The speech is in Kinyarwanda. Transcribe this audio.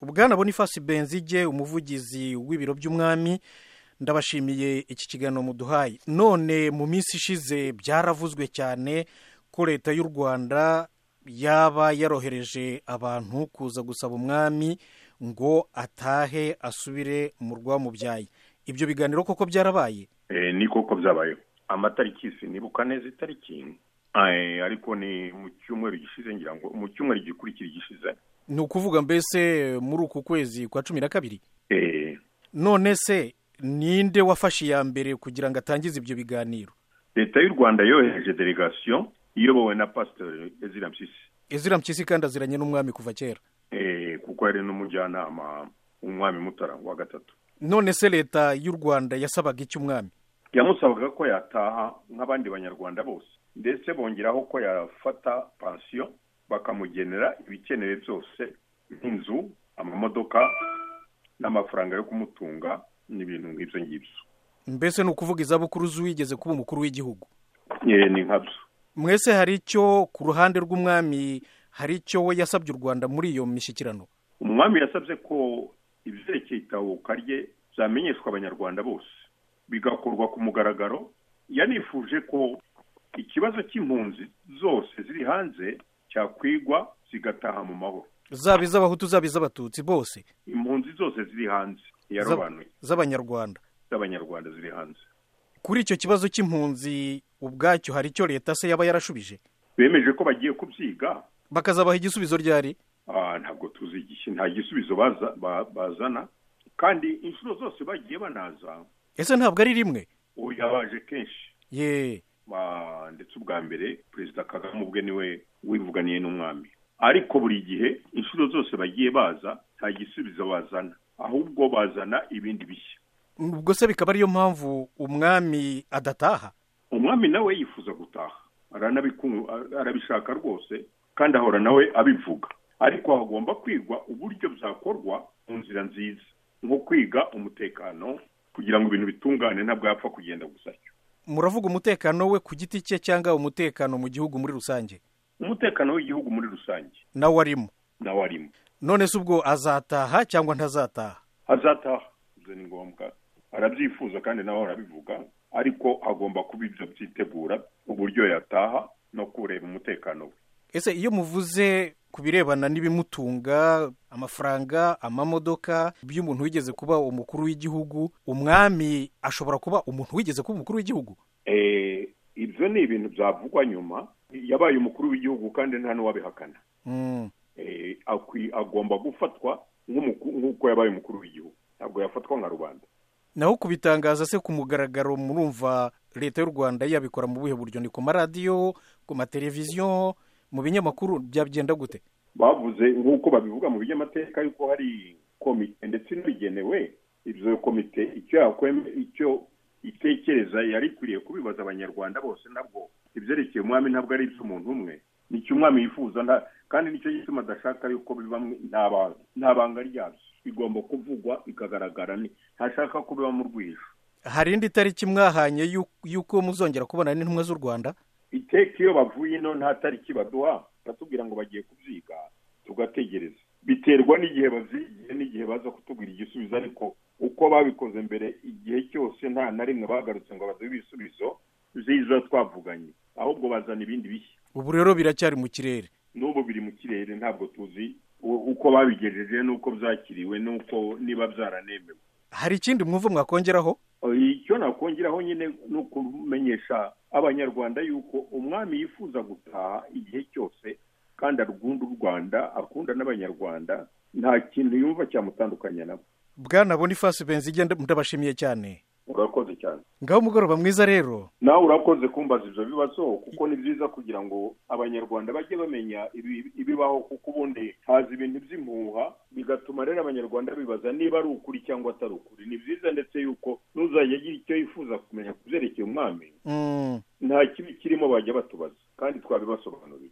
ubwana boniface benzige umuvugizi w'ibiro by'umwami ndabashimiye iki kiganiro muduhaye none mu minsi ishize byaravuzwe cyane ko leta y'u rwanda yaba yarohereje abantu kuza gusaba umwami ngo atahe asubire mu rwamubyaye ibyo biganiro koko byarabaye ni koko byabayeho amatariki sinibuka neza itariki ariko ni mu cyumweru gishize ngira ngo mu cyumweru gikurikira igishize ni ukuvuga mbese muri uku kwezi kwa cumi na kabiri Eh, none se ninde wafashe iya mbere kugira ngo atangize ibyo biganiro leta y'u rwanda yohereje delegation iyobowe na pasiteri ezira mpyisi ezira mpyisi kandi aziranye n'umwami kuva kera Eh, kuko yari n'umujyanama w'umwami mutara wa gatatu none se leta y'u rwanda yasabaga iki umwami yamusabaga ko yataha nk'abandi banyarwanda bose ndetse bongeraho ko yafata pansiyo bakamugenera ibikenewe byose nk'inzu amamodoka n'amafaranga yo kumutunga n'ibintu nk'ibyo ngibyo mbese ni ukuvuga izabukuru z'uwigeze kuba umukuru w'igihugu Eh, ni nkabyo mwese hari icyo ku ruhande rw'umwami hari icyo we yasabye u rwanda muri iyo mishyikirano umwami yasabye ko ibyerekeye itahuka rye byamenyeshwa abanyarwanda bose bigakorwa ku mugaragaro yanifuje ko ikibazo cy'impunzi zose ziri hanze cyakwigwa zigataha mu mahoro zaba iz'abahutu zaba iz'abatutsi bose impunzi zose ziri hanze yarobanuye z'abanyarwanda z'abanyarwanda ziri hanze kuri icyo kibazo cy'impunzi ubwacyo hari icyo leta se yaba yarashubije bemeje ko bagiye kubyiga bakazabaha igisubizo ryari Ah, ntabwo tuzi igihe nta gisubizo baza- ba- bazana kandi inshuro zose bagiye banaza ese ntabwo ari rimwe uyu yabaje kenshi ye ba- ndetse ubwa mbere perezida kagame ubwe niwe wivuganiye n'umwami ariko buri gihe inshuro zose bagiye baza nta gisubizo bazana ahubwo bazana ibindi bishya ubwo se bikaba ariyo mpamvu umwami adataha umwami nawe yifuza gutaha aranabiku- arabishaka rwose kandi ahora nawe abivuga ariko hagomba kwigwa uburyo byakorwa mu nzira nziza nko kwiga umutekano kugira ngo ibintu bitungane ntabwo yapfa kugenda gusa atyo. muravuga umutekano we ku giti cye cyangwa umutekano mu gihugu muri rusange umutekano w'igihugu muri rusange nawe arimo nawe arimo none se ubwo azataha cyangwa ntazataha azataha ibyo ni ngombwa arabyifuza kandi nawe arabivuga ariko agomba kuba ibyo byitegura uburyo yataha no kureba umutekano we ese iyo muvuze ku birebana n'ibimutunga amafaranga amamodoka by'umuntu wigeze kuba umukuru w'igihugu umwami ashobora kuba umuntu wigeze kuba umukuru w'igihugu Eh, ibyo ni ibintu byavugwa nyuma yabaye umukuru w'igihugu kandi nta n'uwabihakana Mm. Eh, akwi- agomba gufatwa nk'umuku- nk'uko yabaye umukuru w'igihugu ntabwo yafatwa nka rubanda naho kubitangaza se ku mugaragaro murumva leta y'u rwanda yabikora mu buhe buryo ni ku maradiyo ku mateleviziyo mu binyamakuru byagenda gute bavuze nk'uko babivuga mu binyamateka yuko hari komite ndetse inabigenewe ibyo komite icyo yakweme icyo itekereza yari ikwiriye kubibaza abanyarwanda bose nabwo ibyerekeye umwami ntabwo ari iby'umuntu umwe nicyo umwami yifuza nta- kandi nicyo gituma adashaka yuko biba mwe- nta banga- nta banga ryabyo igomba kuvugwa ikagaragara ni ntashaka ko biba mu rwijo hari indi tariki mwahanye y'u- y'uko muzongera kubona n'intumwa z'u rwanda iteka iyo bavuye ino nta tariki baduha batubwira ngo bagiye kubyiga tugategereza biterwa n'igihe babyigiye n'igihe baza kutubwira igisubizo ariko uko babikoze mbere igihe cyose nta na rimwe bagarutse ngo baduhe ibisubizo byiza twavuganye ahubwo bazana ibindi bishya ubu rero biracyari mu kirere n'ubu biri mu kirere ntabwo tuzi u- uko babigejeje n'uko byakiriwe n'uko niba byaranemewe hari ikindi mwumva mwakongeraho icyo nakongeraho nyine ni ukumenyesha abanyarwanda yuko umwami yifuza gutaha igihe cyose kandi akunda u rwanda akunda n'abanyarwanda nta kintu yumva cyamutandukanya nabo bwana boniface benzige nda- ndabashimiye cyane urakoze cyane ngaho umugoroba mwiza rero nawe urakoze kumbaza ibyo bibazo kuko ni byiza kugira ngo abanyarwanda bajye bamenya ibi- ibibaho kuko ubundi haza ibintu by'impuha bigatuma rero abanyarwanda bibaza niba ari ukuri cyangwa atari ukuri ni byiza ndetse yuko n'uzajya agira icyo yifuza kumenya ku byerekeye umwami Mm. nta kibi kirimo bajya batubaza kandi twabibasobanurira